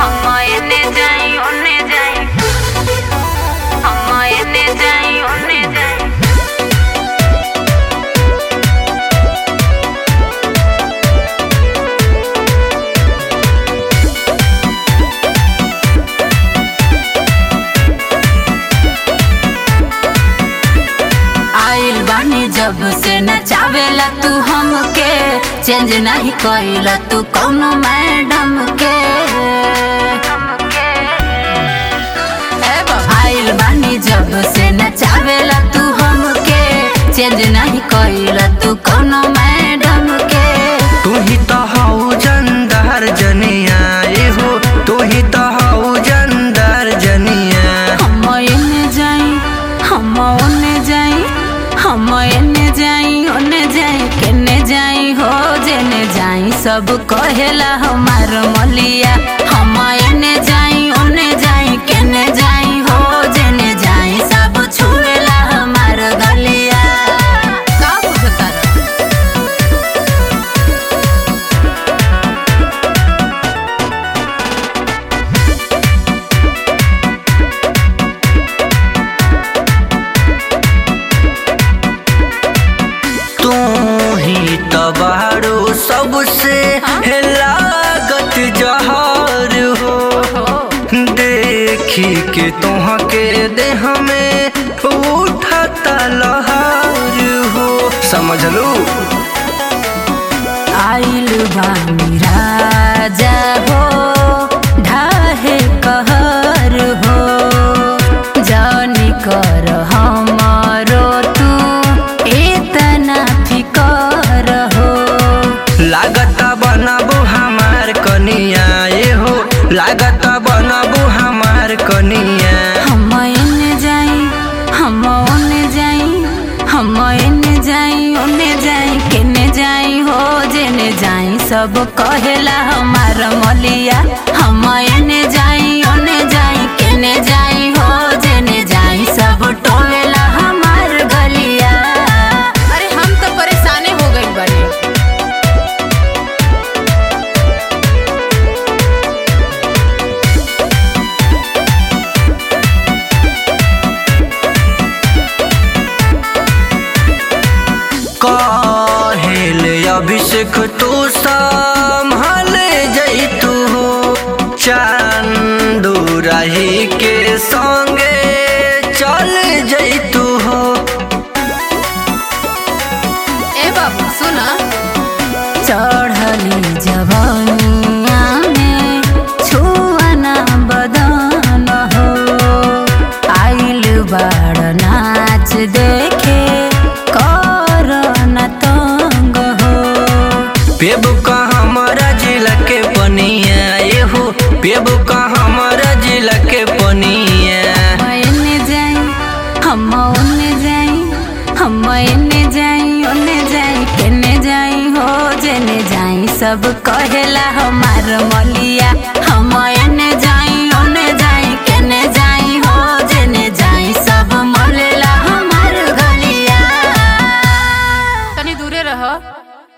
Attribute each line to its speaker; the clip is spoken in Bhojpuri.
Speaker 1: हम एने जाई ओने जाई हम एने जाई ओने जाई आइल बानी जब से नचावेला तू हमके चेंज नहीं कइला तू कौनो मैडम के ए बाबा, आइल बानी जब से नचावेला तू हमके चेंज नहीं कइला तू कौनो मैडम के
Speaker 2: तू ही तो हऊ जंदार जनिया ए हो तू ही तो हऊ जंदार जनिया
Speaker 1: हम एने जाई हम ओने जाई हम एने जाई ओने जाई केने जाई हो जेने जाई सब कहेला हमार मलिया हम एने जाई ओने जाई केने जाई हो जेने जाई सब छुएला हमार गलिया का बुझता
Speaker 2: तू ही तो बारू सबसे लागत जहर हो देखी के तुहके देह में उठता लहर हो समझ लू
Speaker 1: आइल बानी राजा हो ढाहे कहर हो जानी कर हमारो तू इतना फिकर हो
Speaker 2: लागत बनबू हमार कनिया ए हो लागत बनबू हमार कनिया
Speaker 1: हम एने जाई हम ओने जाई हम एने जाई ओने जाई केने जाई हो जेने जाई सब कहेला हमार मलिया हम एने जाई ओने जाई केने जाई हो जेने जाई सब टोलेला हमार गलिया
Speaker 3: अरे हम तो परेशाने हो गई बड़े
Speaker 2: कहेल अभिषेक तू संभल जैतू हो चांदू रही के संगे चल जैतू हो
Speaker 3: ए बाबू सुना
Speaker 1: चढ़ली जवनिया में छुआना बदन हो आइल बाड़ नाच देखे कर न तंग हो
Speaker 2: पेबू का हमारा जिला के पनिया ए हो पेबू का हमारा जिला के पनिया
Speaker 1: एने जाई हम ओने जाई हम एने जाई ओने जाई केने जाई हो जेने जाई सब कहेला हमार मलिया